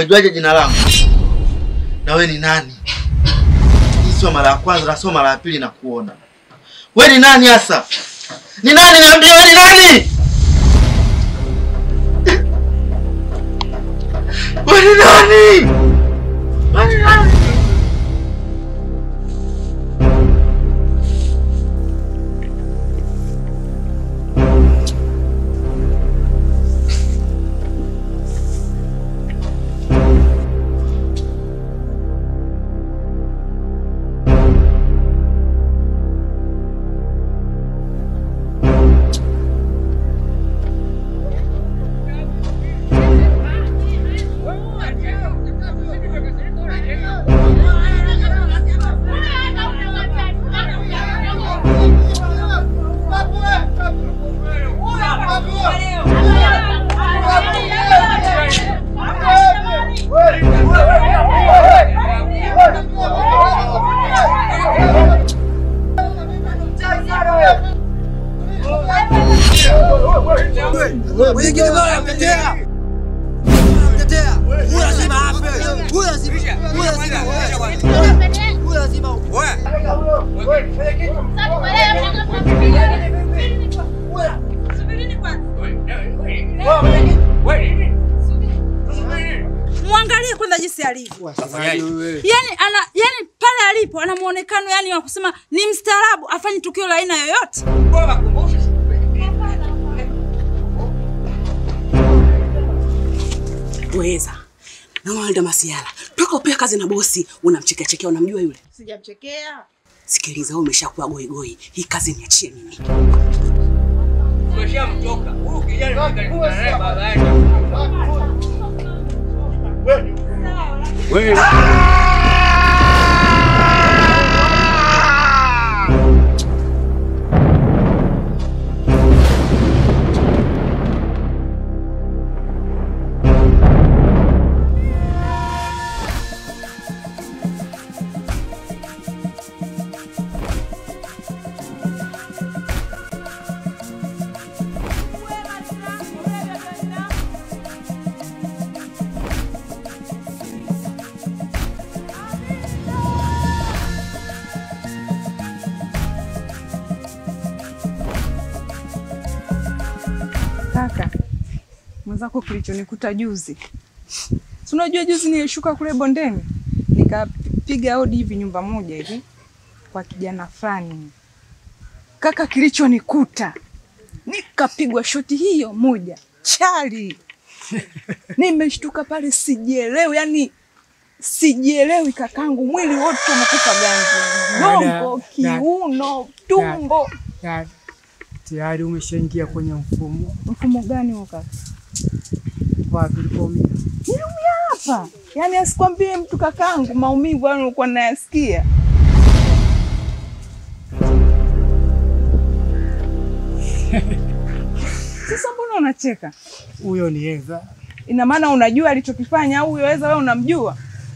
Umejuaje jina langu? Na we ni nani? Hii sio mara ya kwanza na sio mara ya pili na kuona. We ni nani hasa? Ni nani niambie we ni nani? We ni nani? We ni nani? Mwangalie kwanza jinsi alivyo. Yaani ana yani pale alipo ana muonekano yani wa kusema ni mstaarabu, afanye tukio la aina yoyote. Weza na Walda Masiala toka upea kazi na bosi, unamchekea chekea, unamjua yule? Sijamchekea. Sikiliza, wewe umeshakuwa goigoi, hii kazi niachie mimi. Kaka, mwenzako kilichonikuta juzi, si unajua juzi nilishuka kule bondeni nikapiga hodi hivi nyumba moja hivi kwa kijana fulani. Kaka, kilichonikuta nikapigwa shoti hiyo moja chali, nimeshtuka pale, sijielewi, yani sijielewi kakangu, mwili wote umekufa ganzi, gongo, kiuno, tumbo. Ya- tayari umeshaingia kwenye mfumo Mfumo gani huo kaka? wapi ulipoumia. Niliumia hapa, yaani asikwambie mtu kakangu, maumivu hayo nilikuwa nayasikia. Sasa mbona unacheka? Huyo ni Eva. Ina maana unajua alichokifanya au huyo weza wewe unamjua?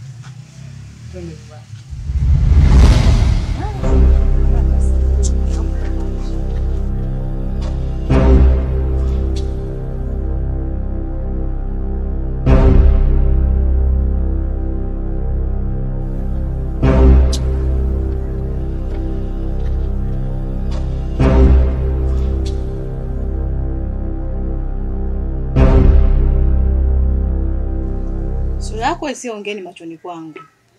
Sura yako isiongeni machoni kwangu.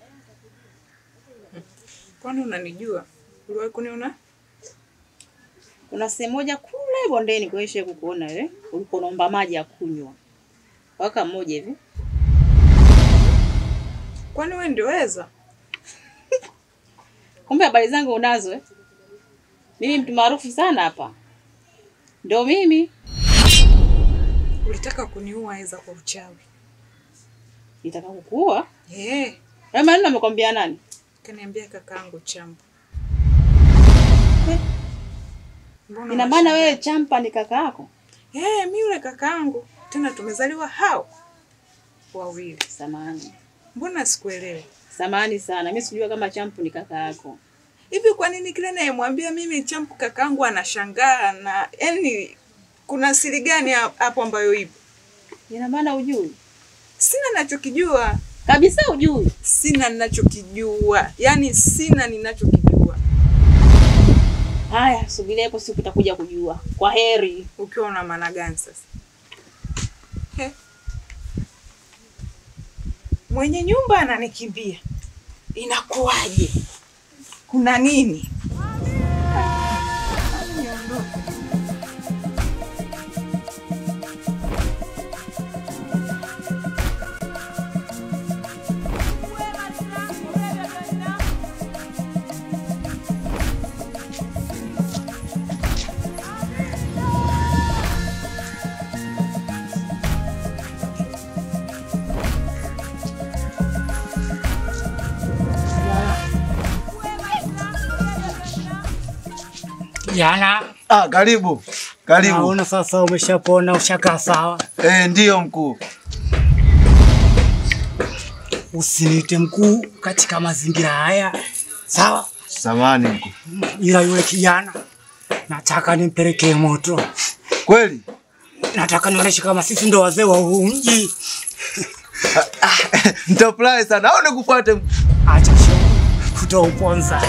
Kwani unanijua? Uliwahi kuniona? Kuna sehemu moja kule bondeni kuisha kukuona wewe, ulipo unaomba maji ya kunywa. Waka mmoja hivi. Kwani wewe ndio weza? Kumbe habari zangu unazo eh? Mimi mtu maarufu sana hapa. Ndio mimi. Ulitaka kuniua weza kwa uchawi. Nitaka kukuua. Eh, Na maneno amekwambia nani? kaniambia kakaangu Champa. Eh. Mbona Ina maana wewe unashangaa? Champa ni kaka yako? Eh, mimi yule kakaangu. Tena tumezaliwa hao wawili. Samahani. Mbona sikuelewi? Samahani sana. Mimi sijua kama Champu ni kaka yako. Hivi kwa nini kila nayemwambia mimi Champu kakaangu anashangaa na yani kuna siri gani ha- hapo ambayo ipo? Ina maana ujui? Sina ninachokijua, Kabisa ujui. sina ninachokijua, yaani sina ninachokijua. Haya, subiria hapo siku utakuja kujua. Kwa heri. Ukiwa una maana gani sasa? He. Mwenye nyumba ananikimbia, inakuwaje? Kuna nini? Jana Ah, karibu karibu. naona sasa umeshapona, ushakaa sawa. Eh, ndiyo mkuu. Usiniite mkuu katika mazingira haya, sawa? Samani mkuu. Ila yule kijana nataka nimpelekee moto, Kweli? nataka nionyeshe kama sisi ndo wazee wa huu mji. Nitafurahi sana. Au nikufuate mkuu? Acha show kutouponza.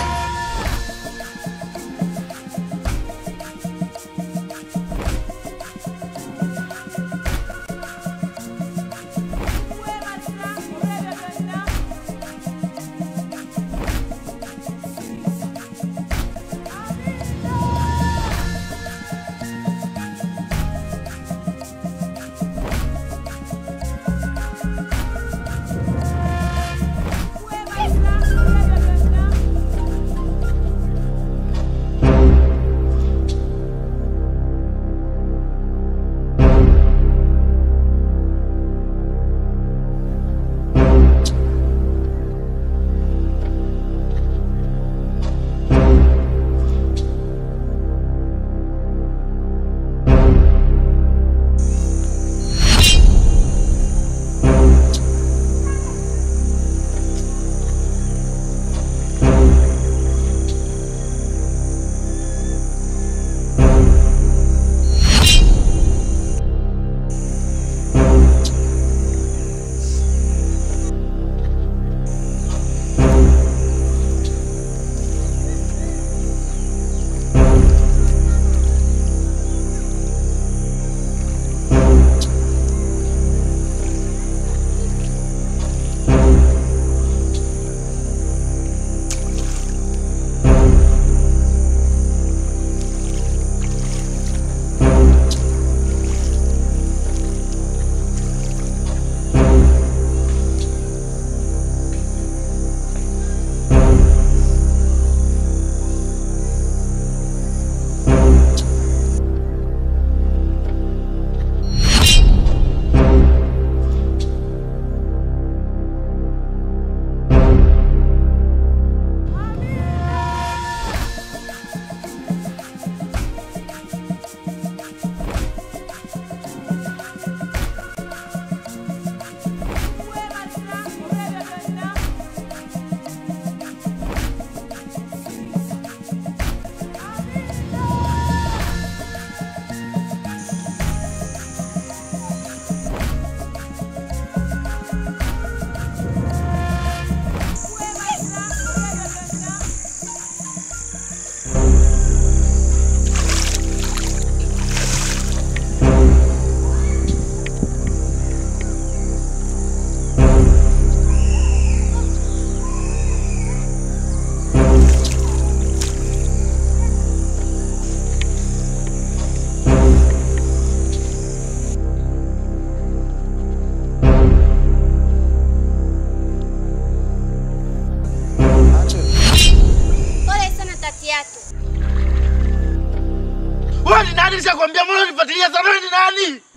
Wewe ni nani? Nishakwambia mbona unifuatilia sana wewe ni nani?